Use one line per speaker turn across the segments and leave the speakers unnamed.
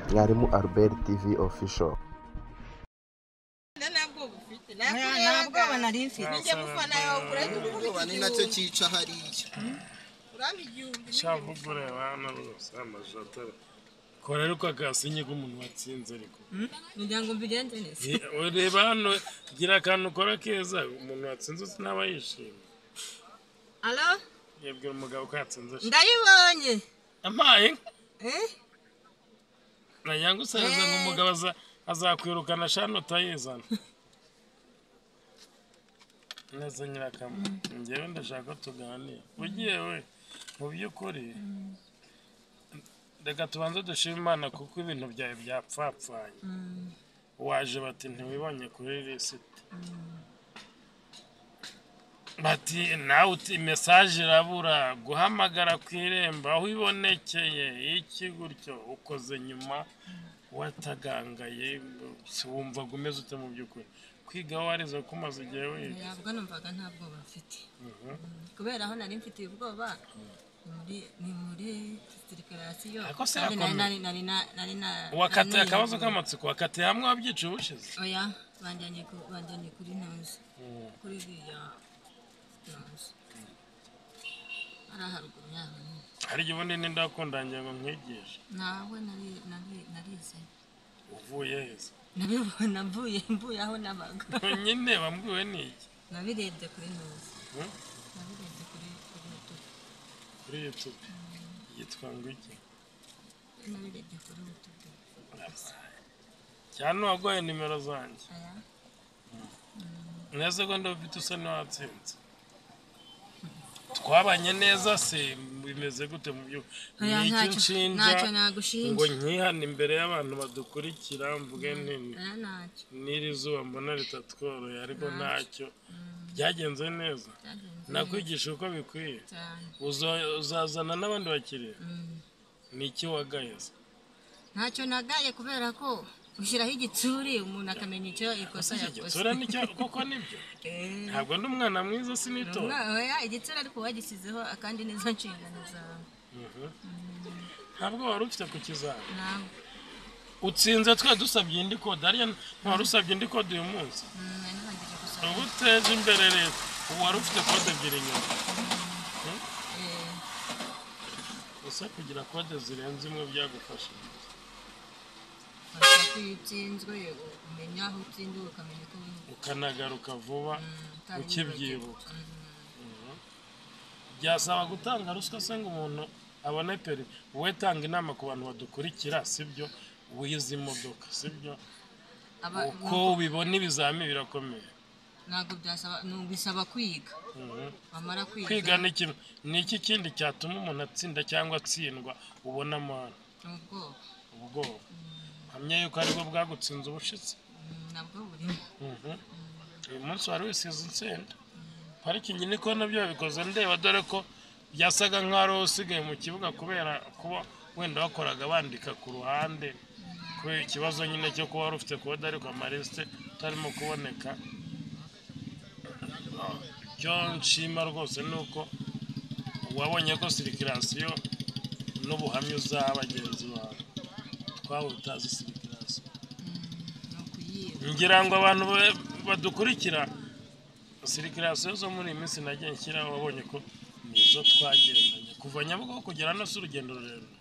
mwarimu albert tv official
nta bwoba nari mfite
Nijya mufana yawe kurahita
ubwoba ni nacyo cyica hariya
uraba igihumbi
ushaka ureba hano rwose amazu atari kora ariko agasinye k'umuntu watsinze ariko
kugira ngo mbigenze neza
ureba hano gira akantu ukora keza umuntu watsinze uzi naba yishimye
alo
yabwira umugabo ko yatsinze ashimye
ndayibonye
ampaye
Eh?
nayange usanga ngo umugabo aza- azakwirukana shano utayizana neza nyirakamwe njyewe ndashaka ko tuganira ugiye we mu by'ukuri reka tubanze dushima imana kuko ibintu byawe byapfapfanye waje bati ntiwibonye kuri lisiti bati nawe uti mesaje irabura guhamagara ku irembo aho ibonekeye iki gutyo ukoze nyuma watagangaye si wumvaga umeze ute mu by'ukuri kwiga warize ko umaze igihe wiga
ntabwo numvaga nta bwoba mfite kubera aho nari mfitiye ubwoba ni muri- ni muri sirikirasiyo
Ako se
nari
yakomeye.
nari nari na- nari na
wakatiye
naniye-
akabazo k'amatsiko wakatiye hamwe wabyica ubushize
oya banjyanye ku- banjyanye kuri ntuzi kuri iriya ntuzi ari haruguru yaho nyine.
hari igihe ubundi ninde wakundangira ngo nkwigishe
nawe nari- nari- narize
uvuye heza
nabibona mvuye mvuye aho nabaga
nyine wambwiwe ni iki
nabirebye kuri ntuzi
Hmm?
nabirebye kuri kuri YouTube
kuri yutube yitwa ngwiki
nabirebye kuri YouTube
cyane uwaguhaye nimero zanjye
aya
neza ko ndabufite usa n'uwatsinze twabanye neza se bimeze gute mu byo ni
Oya,
iki
ntacyo-
nshinja
ntacyo nagushinja.
ngo nkihane imbere y'abantu badukurikira mvuge nti
aya ntacyo
n'iri zuba mbona ritatworoye ariko ntacyo byagenze neza
byagenze
nakwigisha uko bikwiye
cyane
Uzo- uzazana n'abandi bakiriya
Mm.
ni iki wagayeza
ntacyo nagaye kubera ko ushyiraho igitsuri umuntu akamenya icyo ikosa yakoze
igitsura nicyo kuko nibyo
Eh,
ntabwo ndi umwana mwiza sinitora
umwana- oya, igitsuri ariko wagisizeho akandi nizo nshingano zawe
ntabwo wari ufite ku kizaba
ntabwo
utsinze twe dusabye indi kode hariya ntiwari usabye indi kode uyu munsi
Mm, nari narangije gusoma
uba uteje imbere leta ubu wari ufite kode ebyiri inyuma
Eh,
gusa kugira kode zirenze imwe byagufasha
urashaka iyo utsinzwe umenya aho utsindiwe ukamenya uko wiyubaka.
ukanagaruka vuba
Mm, utari
ukibyibuka
wibagiwe. Mm.
byasaba gutanga ruswa se ngo umuntu abone peri wowe tanga inama ku bantu badukurikira sibyo wize imodoka sibyo
Aba-
uko ubibona ibizamini birakomeye
ntabwo byasaba ni ubisaba kwiga
Mhm.
bamara kwiga
kwiga ni kimwe ni iki kindi cyatuma umuntu atsinda cyangwa atsindwa ubona amahano
ni ubwoba
ubwoba hamya yuko aribwo bwagutsinze ubushize
Mm, nabwo burimo
Mhm. uyu munsi wari wisize insenda parikingi niko nabyo wabikoze ndeba dore ko byasaga nk'aho ari wowe usigaye mu kibuga kubera kuba wenda wakoraga bandika ku ruhande kubera ikibazo nyine cyo kuba wari ufite kode ariko amarisite utarimo kuboneka icyo nshima rwose ni uko wabonye ko sirikirasiyo n'ubuhamya uzaha bagenzi bawe twawe utazi sirikirasiyo
ni ukuyiba
ngira ngo abantu ba- badukurikira sirikirasiyo zo muri iyi minsi nagiye nshyiraho wabonye ko nizo twagendanye kuva nyabugogo kugera hano si urugendo rurerure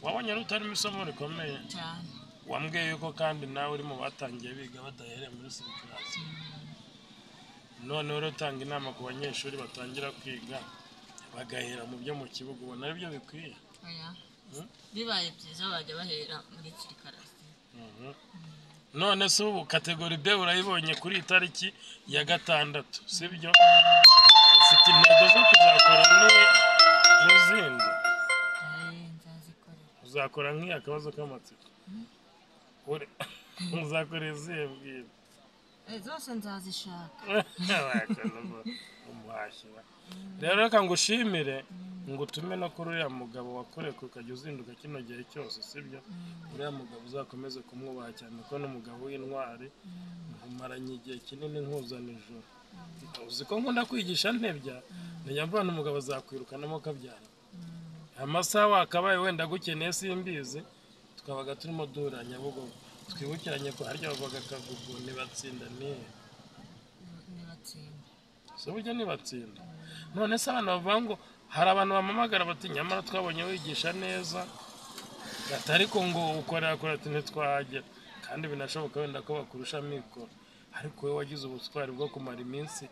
wabonye rutarimo isomo rikomeye
cyane
wambwiye yuko kandi nawe uri mu batangiye biga badahereye muri sirikirasiyo noneho rero utanga inama ku banyeshuri batangira kwiga bagahera mu byo mu kibuga ubona ari byo bikwiye
oya
Mm.
bibaye byiza bajya bahera muri kirikarazi
Mhm. none se ubu kategori b urayibonye kuri iyi tariki ya gatandatu sibyo ufite intego zo kuzakora ni- n'izindi
nzazikorera
uzakora nk'iyi akabazo k'amatsiko Uri- uzakora izihe bwira
Eh, zose nzazishaka
umuhashyi we. rero reka ngushimire ngo utume no kuri uriya mugabo wakoreka ukajya uzinduka kino gihe cyose sibyo uriya mugabo uzakomeze kumwubaha cyane ko ni umugabo w'intwari nkumaranye igihe kinini nkuzana ijoro uzi ko nkunda kwigisha ntebya ntajya mvana umugabo azakwirukanamo kabyara amasaha wakabaye wenda agukeneye simbizi twabaga turimo duhuranya bugogo twibukiranye ko harya bavuga akagugu ntibatsinda nihe
ntibatsinda
si uburyo ntibatsinda none se abana bavuga ngo hari abantu bamamagara bati nyamara twabonye wigisha neza gata ariko ngo ukorera kuri ati ntitwahagera kandi binashoboka wenda ko bakurusha amikoro ariko wowe wagize ubutwari bwo kumara iminsi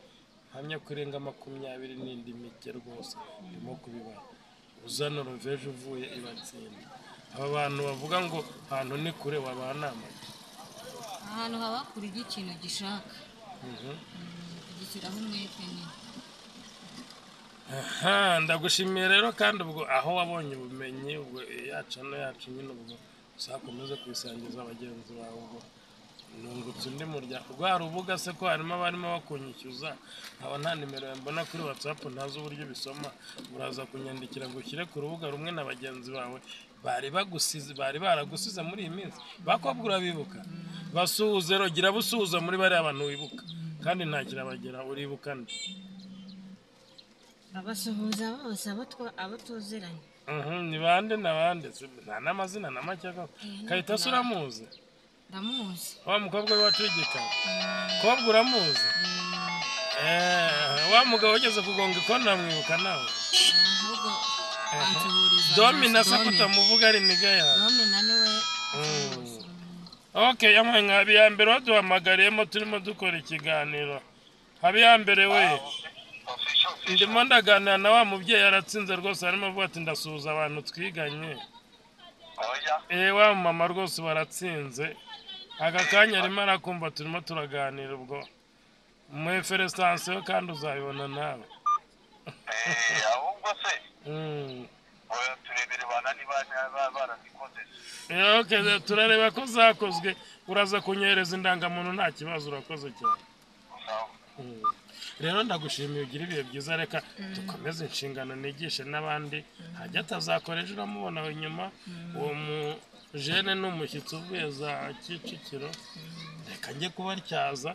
mpamya ko irenga makumyabiri n'indi mike rwose urimo kubibara uzana roveje uvuye ibatsinda aba bantu bavuga ngo ahantu ni kure wabaha namage
ahantu haba kure ujya ikintu gishaka ugishyiraho umwete nyine
Aha, ndagushimiye rero kandi ubwo aho wabonye ubumenyi ubwo yacu hano yacu nyine ubwo uzakomeze kubisangiza bagenzi bawe ubwo nungutse undi muryango rwa rubuga se ko harimo abarimo bakunyishyuza nkaba nta nimero mbona kuri watsapu ntazi uburyo bisoma uraza kunyandikira ngo ushyire ku rubuga rumwe na bagenzi bawe bari bagusize bari baragusize muri iyi minsi bakobwa urabibuka basuhuze rogira busuhuza muri bariya bantu wibuka kandi nta kirabagera uribuka nde
abasuhuza bose abo twa- abo tuziranye
Mhm, ni bande na bande Si- nta n'amazina na make ako kayitasi uramuzi
ndamuzi
wa mukobwa w'iwacu w'igikara kobwa uramuzi Eh, wa mugabo wageze kugonga ikoni uramwibuka nawe
ahubwo bansuhuriza
domina se
Domina.
kutamuvuga ari niga yawe
domina niwe
Mm. okay yamwe nka habiyambere waduhamagariyemo turimo dukora ikiganiro habiyambere we ndimo ndaganira na wa mubyeyi aratsinze rwose arimo avuga ati ndasuhuza abantu twiganye Eh wa mama rwose baratsinze aka kanya arimo arakumva turimo turaganira ubwo muhe feresansiyo kandi uzabibona nawe
ahubwo se
Mm.
oya turebere bana niba niba barazikoze
Eh, okay, rero turareba ko zakozwe uraza kunyohereza indangamuntu nta kibazo urakoze cyane
sawa
Mm. rero ndagushimiye ugira ibihe byiza reka dukomeze inshingano nigishe n'abandi hajya atazakora ejo uramubona nyuma uwo mujene ni umushyitsi uvuye za kicukiro reka njye kubatyaza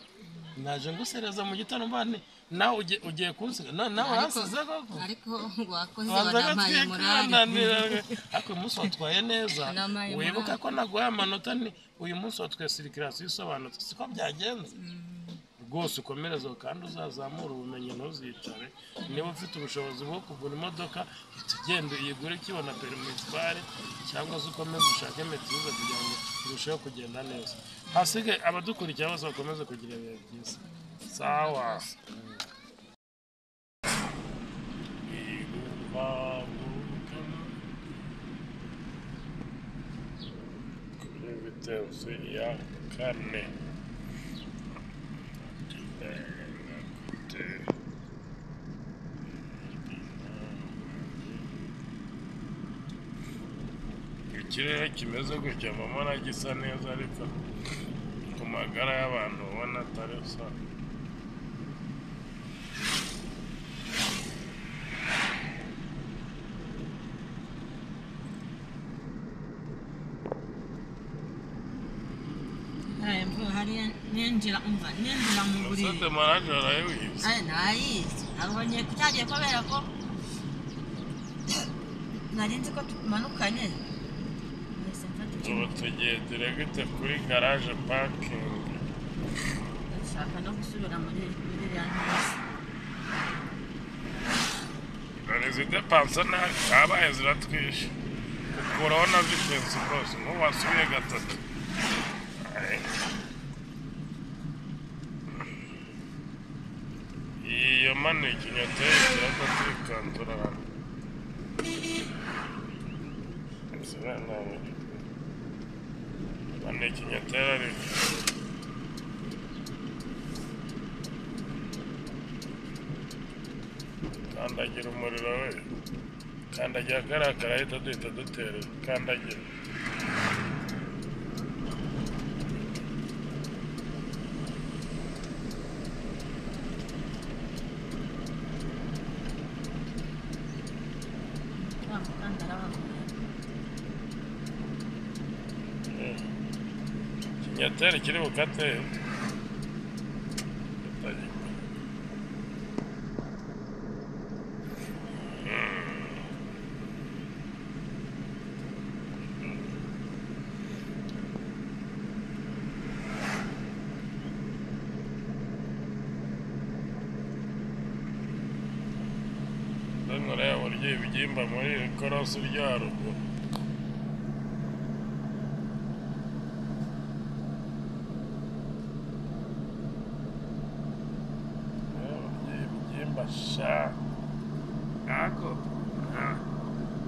naje ngusereza mu gitondo mbane nawe ugiye- ugiye kunsiga Na- nawe hasize koko
ariko wakoze
Banza
wanampaye
gatwika
morali
bananirana. ariko uyu munsi watwaye neza
Namaye
wibuka
morale.
ko naguhaye amanota ni uyu munsi watwaye sirikirasi isobanutse siko byagenze rwose ukomereze aho kandi uzazamura ubumenyi ntuzicare niba ufite ubushobozi bwo kugura imodoka ihita ugenda uyigure ukibona perimitware cyangwa se ukomeze ushake metiza kugira ngo irusheho kugenda neza hasigaye abadukurikira bose bakomeze kugira ibihe byiza sawa kuri vitensi ya kane ikirere kimeze gutya mama na gisa neza ariko ku magara y'abantu ubona atari sa
hariya mvuga hariya ninjira umva ninjira mu buriri
sante manaje arayibizi
Aya, nayizi nabonye ko cyagiye kubera ko nari nzi ko tumanukanye nahise mfata
ubu
icumu
tugiye diregite kuri garaje pakingi
ndashaka no gusubira muri muri iriya ntoki
rezida pansona zabaye ziratwishe ukuraho na vitensi rwose nk'ubu wasubiye gatatu Aye. iyo mani ikinyoteri kiraka turikanzura hano mani ikinyoteri ariko kandagira umuriro we kandagira kariya karahita duhita dutera kandagira
wa mukanda arabagoye
Eh, ikinyoteri kiri bukate nura yaburyo ibigimba muri korosi ryo haruguru Nura yaburyo ibigimba sha ako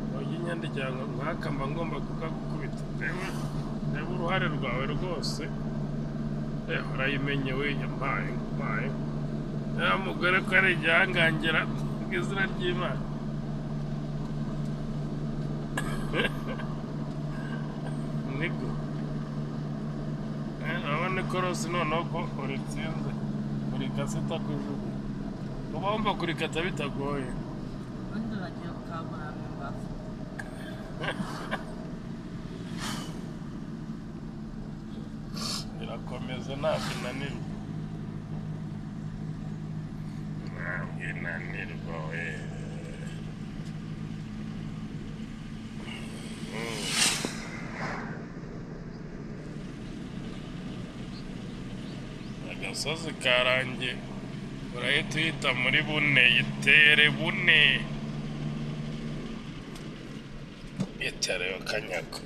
uburyo inyandikira ngo nkaka mba ngomba kukagukubita reba reba uruhare rwawe rwose reba urayimenye wenya mbaye mbaye ya mugore ko ari igihangangira bw'izina ry'imana niko Eh, urabona ko rose noneho ko uritsinze urikase itakujugunya uba wumva kurikata bitagoye
abandi bagiye gukangurira mu mbavu
birakomeza ntabwo inanirwa ntabwo inanirwa we Mm. agasozi karangiye urahita uhita muri bune itere bune itereyo kanyago